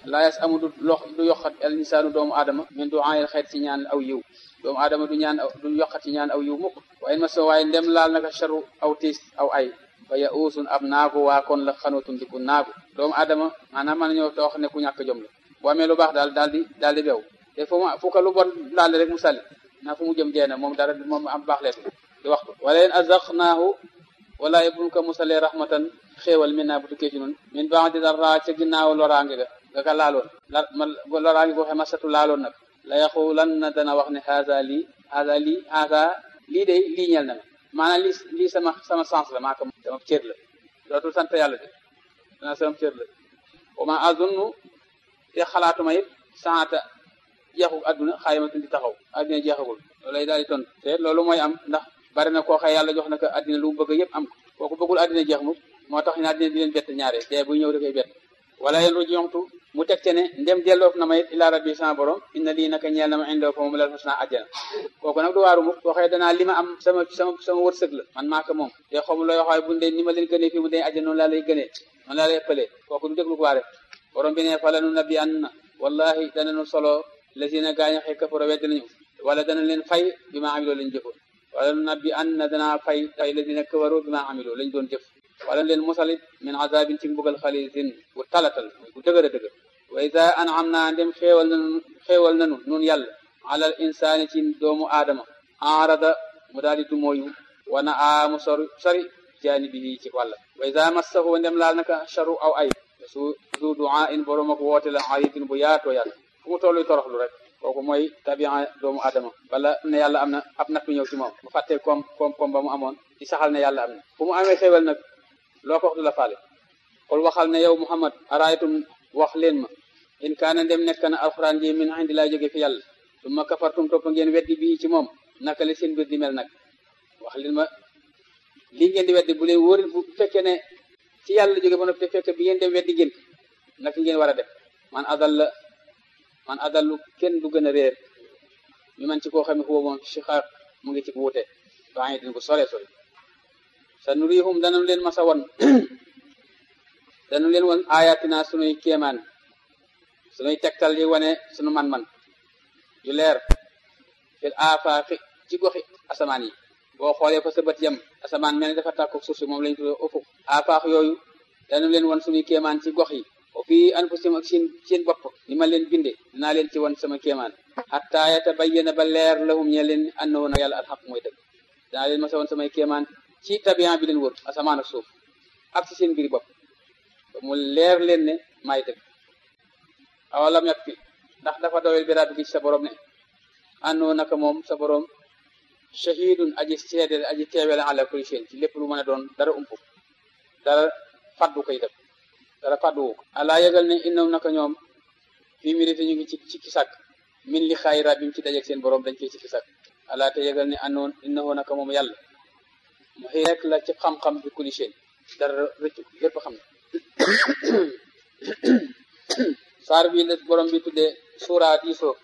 laa yas amu du lox du yokkat al insaanu doomu aadama min du ayel xeet ci ñaan aw yiw doomu aadama du ñaan du yokkat ci ñaan aw yiw mukk waaye ma so waaye ndem laal naka charu aw tiis aw ay fa ya uusun ab naagu waa kon la xanootu ndiku naagu doomu aadama maanaam mën nañoo wax ne ku ñàkk jom la boo amee lu baax daal daal di daal di bew te fu ma fu ko lu bon laal rek mu sali naa fu mu jëm jeena moom dara moom am baax leetu di wax ko wala leen azaqnaahu wala buñ ko musalee rahmatan xéewal min naa bu tukkee ci nun min ba'di darra ca ginnaaw loraange ga nga ka laaloon la ma loraange goo xam masatu laaloon nag la yaxulan na dana wax ne haza lii haza lii haza lii day lii ñel na ma maanaam lii lii sama sama sens la maa ko sama cër la dootul sant yàlla de dana sama cër la wa ma azunnu te xalaatuma it saata jeexu adduna xaayamatul di taxaw adduna jeexagul loolu lay daal di tontu te loolu mooy am ndax bari na koo xëy yàlla jox na ko addina lu mu bëgg yëpp am ko kooku bëggul addina jeex mu moo tax ne addina di leen bett ñaare te buy ñëw da koy bett wala yéen ruji yontu mu teg te ne ndem delloof na ma it ila rabbi sama borom inna lii naka ñeel na ma indoo fa moom lal husna àjjana kooku nag du waaru mukk koo xëy danaa li ma am sama sama sama wërsëg la man maa ko moom te xamu looy waxaay bu dee ni ma leen gënee fii mu dee àjjana noonu laa lay gënee noonu laa lay ëppalee kooku du déglu ko waare borom bi ne fa lanu nabbi an na wallahi dananu solo lazina gaaño xëy kafara wedd nañu wala dana leen fay bi ma amiloo lañ jëfoon wala nu nabbi an na danaa fay fay lazina kafaru bi ma amiloo lañ doon jëf wala leen musalit min azabin ci mbugal xalisin bu talatal bu dëgër a dëgër wa ida an'am naa ndem xéewal nanu xéewal nanu nun yàlla alal insaani ci doomu aadama arada mu daal di dumóoyu wana aamu sori sori jaani bi ci wàlla wa ida massahu ndem laal naka charu aw ay su du du'a in borom ak woote la ayitin bu yaatoo yàlla fu mu tolluy toroxlu rek kooku mooy tabia doomu aadama wala ne yàlla am na ab nattu ñëw ci moom mu fàttee koom koom koom ba mu amoon ci saxal ne yàlla am na fu mu amee xéewal nag loo ko wax du la faale xul waxal ne yow muhammad araaytum wax leen ma in kaana ndem nekk na alxuraan ji min indi laa jóge fi yàlla summa kafartum topp ngeen weddi bii ci moom naka la seen mbir di mel nag wax leen ma lii ngeen di weddi bu leen wóori bu fekkee ne ci yàlla jóge ba noppi te fekk bi ngeen dem weddi ngeen naka ngeen war a def man adal la man adallu kenn du gën a réer mi man ci koo xam ne foofu moom si xaar mu ngi ci wuute baa ngi din ko sore sore sa nurihum danu leen masa won danu leen won ayatina sunuy kéemaan sunuy tegtal yi wane sunu man-man yu leer fil afaaqi ci goxi asamaan yi boo xoolee fa sa bët yem asamaan mel ni dafa tàkku suuf si moom lañu tuddee ufuk afaax yooyu danu leen won sunuy kéemaan ci gox yi o fii anfusikum ak seen seen bopp ni ma leen binde dinaa leen ci won sama kéemaan hatta yatabayyana ba leer lahum ñe leen annahu na yàlla alxaq mooy dëgg dinaa leen masa won samay kéemaan ci tabian bi leen wër asamaan ak suuf ak ci seen mbiri bopp ba mu leer leen ne maay dëgg awalam yak fi ndax dafa doyel bi rabbi ci sa borom ne àndoo naka moom sa borom shahidun aji seede aji teewele ala kulli shay ci lépp lu mën a doon dara umpu dara faddu koy def dara fadduwu ko alaa yëgal ne innaw naka ñoom fii mirité ñu ngi ci ci kisak min li xaay rabbim ci dajeeg seen borom dañ koy ci kisak alaa te yëgal ne andoon innahu naka moom yàlla mu xëy rek la ci xam-xam bi kulli shay dara rëccu lépp xam ne saar bi la borom bi tuddee suura diisoo